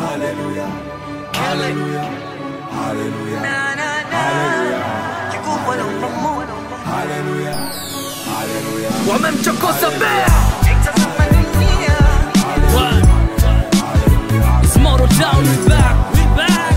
wamemchokoza bea It's Moto Town, we back, we back.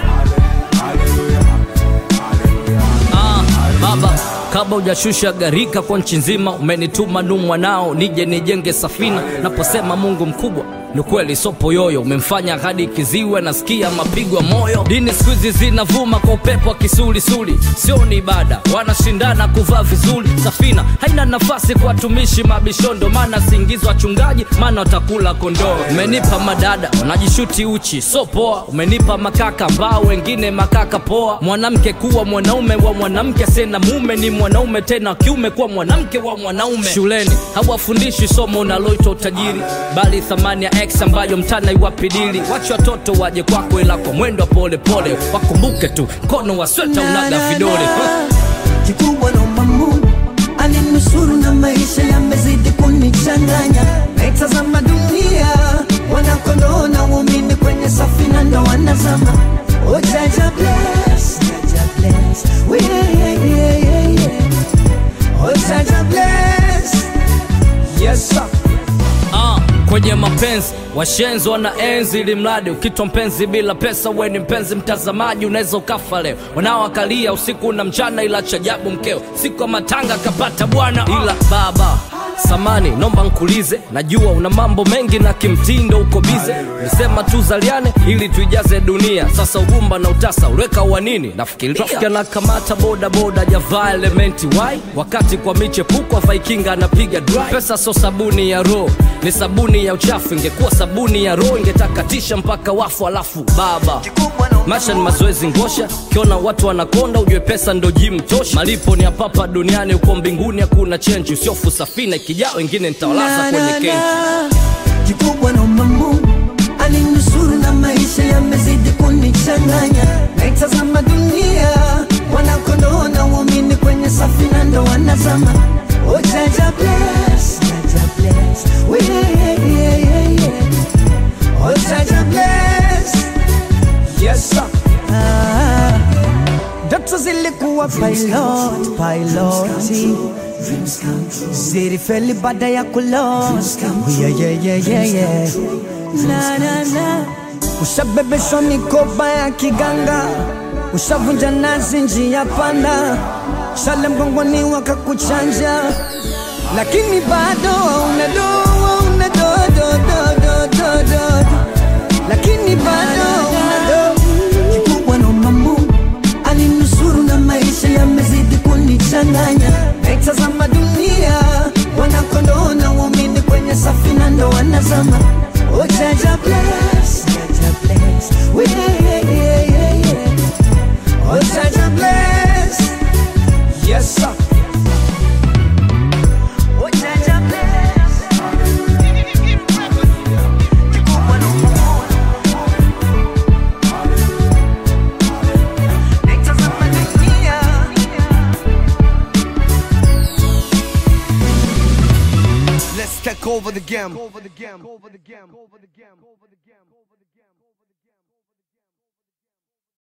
Ah, baba kabla hujashusha gharika kwa nchi nzima umenituma nu mwanao nije nijenge safina naposema mungu mkubwa ni kweli sopo yoyo umemfanya hadi kiziwe nasikia mapigo ya moyo dini siku hizi zinavuma kwa upepo wa kisulisuli sio ni ibada wanashindana kuvaa vizuri safina haina nafasi kwa watumishi mabishondo maana siingizwa wachungaji maana watakula kondoo umenipa madada wanajishuti uchi so poa umenipa makaka ambao wengine makaka poa mwanamke kuwa mwanaume wa mwanamke sena mume ni mwanaume tena wa kiume kuwa mwanamke wa mwanaume shuleni hawafundishi somo unaloitwa utajiri bali thamani ya x ambayo mtana iwapidili wache watoto waje kwako ila kwa mwendo wa polepole wakumbuke tu mkono wa sweta unaga vidole kikubwa naomba Mungu alinusuru na maisha yamezidi kunichanganya, naitazama dunia wanakondoo na waumini kwenye safina ndo wanazama. Oh, Jaja bless, Jaja bless, we yeah, yeah, yeah, yeah. Oh, Jaja bless, yes sir. Ah, kwenye mapenzi washenzi wana enzi ili mradi ukitwa mpenzi bila pesa we ni mpenzi mtazamaji unaweza ukafa leo wanaoakalia usiku na mchana ila chajabu mkeo siku ya matanga kapata bwana ila baba samani nomba nkulize najua una mambo mengi na kimtindo uko bize nisema tu zaliane ili tuijaze dunia sasa ugumba na utasa uliweka wa nini nafikiria na kamata boda boda javaa elementi wai wakati kwa michepuko vaikinga anapiga dry pesa so sabuni ya roho ni sabuni ya uchafu ingekuwa sabuni ya roho ingetakatisha mpaka wafu alafu baba maisha ni mazoezi ngosha ukiona watu wanakonda ujue pesa ndo jim tosha malipo ni apapa duniani uko mbinguni hakuna chenji usiofu safina ikijaa wengine nitawalaza Na, kwenye na, kenji na. kikubwa naomba Mungu alinusuru na maisha yamezidi kunichanganya, naitazama dunia wanakondoo na waumini kwenye safina ndo wanazama. Oh, Jaja bless, Jaja bless, we yeah, yeah, yeah, yeah. Oh, Jaja bless, yes sir. Ah, ndoto zilikuwa pilot, piloti zilifeli baada ya kulost yeah, yeah, yeah, yeah, yeah. Na, na, na. Ushabebeshwa mikoba ya kiganga, ushavunja nazi njia panda, shale mgongoni wakakuchanja, lakini bado una do una do do do do do do do. lakini bado una do kikubwa naomba Mungu alinusuru na maisha yamezidi kunichanganya, naitazama dunia wanakondoo na waumini kwenye safina ndo wanazama. Oh, Jaja bless, Jaja bless, we yeah, yeah, yeah, yeah. Oh, Jaja bless, yes sir. Oh, Jaja bless. Kikubwa naomba Mungu naitazama dunia Let's take over the game. Over the game. Over the game. Over the game. Over the game.